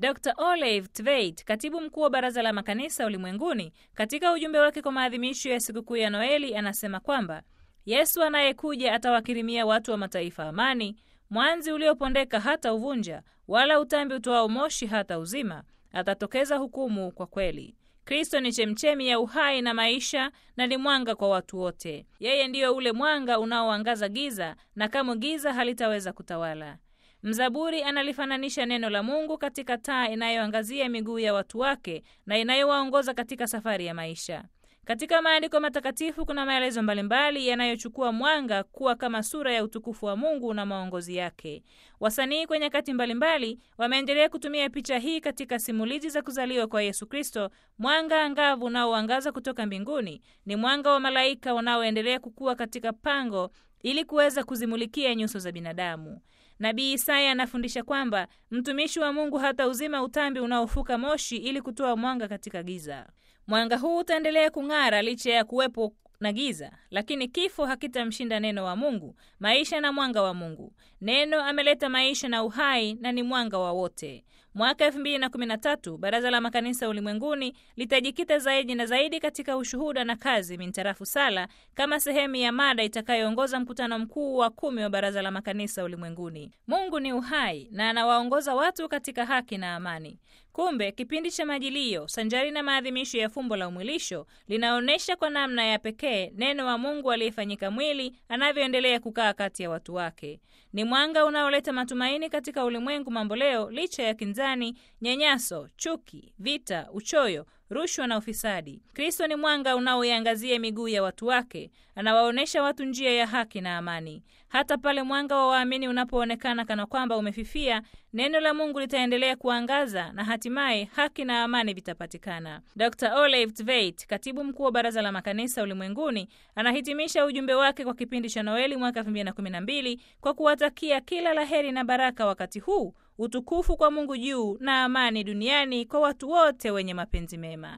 Dr Olive Tveit, katibu mkuu wa Baraza la Makanisa Ulimwenguni, katika ujumbe wake kwa maadhimisho ya sikukuu ya Noeli anasema kwamba Yesu anayekuja atawakirimia watu wa mataifa amani, mwanzi uliopondeka hata uvunja, wala utambi utoao moshi hata uzima. Atatokeza hukumu kwa kweli. Kristo ni chemchemi ya uhai na maisha na ni mwanga kwa watu wote. Yeye ndiyo ule mwanga unaoangaza giza, na kamwe giza halitaweza kutawala. Mzaburi analifananisha neno la Mungu katika taa inayoangazia miguu ya watu wake na inayowaongoza katika safari ya maisha. Katika maandiko matakatifu kuna maelezo mbalimbali yanayochukua mwanga kuwa kama sura ya utukufu wa Mungu na maongozi yake. Wasanii kwenye nyakati mbalimbali wameendelea kutumia picha hii katika simulizi za kuzaliwa kwa Yesu Kristo. Mwanga angavu unaoangaza kutoka mbinguni ni mwanga wa malaika wanaoendelea kukua katika pango ili kuweza kuzimulikia nyuso za binadamu. Nabii Isaya anafundisha kwamba mtumishi wa Mungu hata uzima utambi unaofuka moshi ili kutoa mwanga katika giza. Mwanga huu utaendelea kung'ara licha ya kuwepo na giza, lakini kifo hakitamshinda neno wa Mungu, maisha na mwanga wa Mungu. Neno ameleta maisha na uhai na ni mwanga wa wote. Mwaka 2013 Baraza la Makanisa Ulimwenguni litajikita zaidi na zaidi katika ushuhuda na kazi mintarafu sala kama sehemu ya mada itakayoongoza mkutano mkuu wa kumi wa Baraza la Makanisa Ulimwenguni. Mungu ni uhai na anawaongoza watu katika haki na amani. Kumbe kipindi cha Majilio sanjari na maadhimisho ya fumbo la umwilisho linaonyesha kwa namna ya pekee neno wa Mungu aliyefanyika mwili anavyoendelea kukaa kati ya watu wake. Ni mwanga unaoleta matumaini katika ulimwengu mamboleo, licha ya kinzani, nyanyaso, chuki, vita, uchoyo rushwa na ufisadi. Kristo ni mwanga unaoiangazia miguu ya watu wake, anawaonyesha watu njia ya haki na amani. Hata pale mwanga wa waamini unapoonekana kana kwamba umefifia, neno la Mungu litaendelea kuangaza na hatimaye haki na amani vitapatikana. Dr Olive Tveit, katibu mkuu wa Baraza la Makanisa Ulimwenguni, anahitimisha ujumbe wake kwa kipindi cha Noeli mwaka 2012 kwa kuwatakia kila laheri na baraka wakati huu utukufu kwa Mungu juu na amani duniani kwa watu wote wenye mapenzi mema.